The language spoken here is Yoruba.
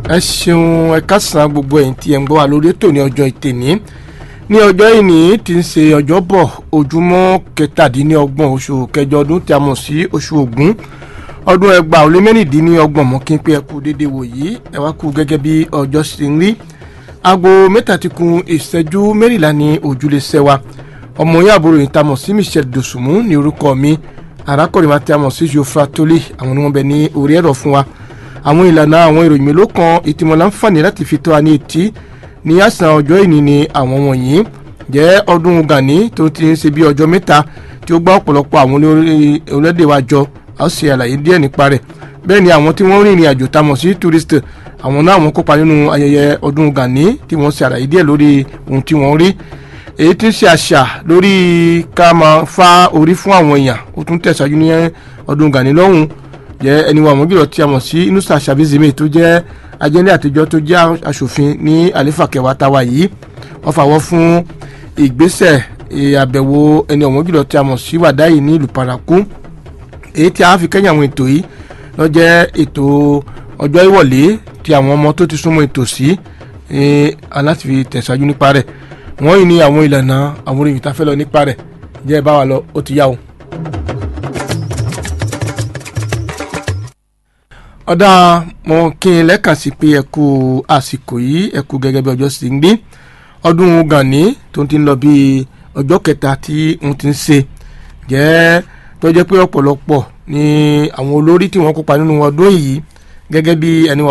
ẹ ṣeun ẹ kásán gbogbo ẹ̀yin tí ẹ ń gbọ́ wa lórí ètò ní ọjọ́ ìtẹ̀ní ní ọjọ́ ìní tí ń ṣe ọjọ́bọ̀ ojúmọ́ kẹtàdínlọ́gbọ̀n oṣù kẹjọ ọdún tí a mọ̀ sí oṣù ògún ọdún ẹgbàá ó lé mẹ́rìndínlọ́gbọ̀n mọ́ kí n pé ẹ kú déédéé wò yìí ẹ wá kú gẹ́gẹ́ bí ọjọ́ ṣe ń rí aago mẹ́ta ti kun ìṣẹ́jú mẹ́rìnlá ní ojúlé sẹ́wà ọmọ yín àbúrò yìí tá a mọ̀ sí Michelle Dosunmu ní orúkọ mi arákùnrin wa tí a mọ̀ sí Geoffrey Tolly àwọn ni wọ́n bẹ ní orí ẹ̀rọ fún wa àwọn ìlànà àwọn ìròyìn mélòó kan ìtìmọ̀ láǹfààní láti fi tó wa ní etí ní àsàn ọjọ́ ìní ni àwọn wọ̀nyí jẹ́ ọdún Gani tó ti ń ṣe bí ọjọ́ mẹ́ta tí ó gbá ọ̀pọ̀lọpọ̀ àwọn orílẹ̀-èdè wa jọ a ó ṣe àlàyé díẹ̀ nípa rẹ̀ bẹ́ẹ̀ ni àwọn tí wọ́n rìnrìn àjò tá a mọ̀ sí tourist àwọn náà wọ́n kópa nínú ayẹyẹ ọdún Gani tí wọ́n ṣe àlàyé díẹ̀ lórí ohun tí wọ́n rí èyí tí ń ṣe àṣà lórí ká máa fa orí fún àwọn èèyàn ó tún tẹ̀síwájú ní ọdún Gani lọ́hùn jẹ́ ẹni wa àmọ́gìrọ̀ tí a mọ̀ sí Inusa Shabizime tó jẹ́ ajẹ́lẹ̀ àtijọ́ tó jẹ́ aṣòfin ní àlefa kẹwàá táwa yìí wọ́n fàwọ́ fún ìgbésẹ̀ àbẹ̀wò ẹni ọ̀mọ́gìrọ̀ tí a mọ̀ sí Wàdáyì ní ìlú Paraku èyí tí a fi kẹ́yìn àwọn ètò yìí ló jẹ́ ètò ọjọ́ ìwọ̀lé tí àwọn ọmọ tó ti súnmọ́ ètò sí aláti fi tẹ̀síwájú nípa rẹ̀ wọ́n yìí ní àwọn ìlànà àwọn orin ìtafẹ́ lọ nípa rẹ̀ jẹ́ bá wa lọ ó ti yá o. ọ̀dà mo kí n lẹ́kàn sí pé ẹ kú àsìkò yìí ẹ kú gẹ́gẹ́ bí ọjọ́ sì ń gbé ọdún Gani tó ti ń lọ bí ọjọ́ kẹta tí n ti ń ṣe jẹ́ tó jẹ́ pé ọ̀pọ̀lọpọ̀ ni àwọn olórí tí wọ́n kópa nínú ọdún yìí gẹ́gẹ́ bí ẹni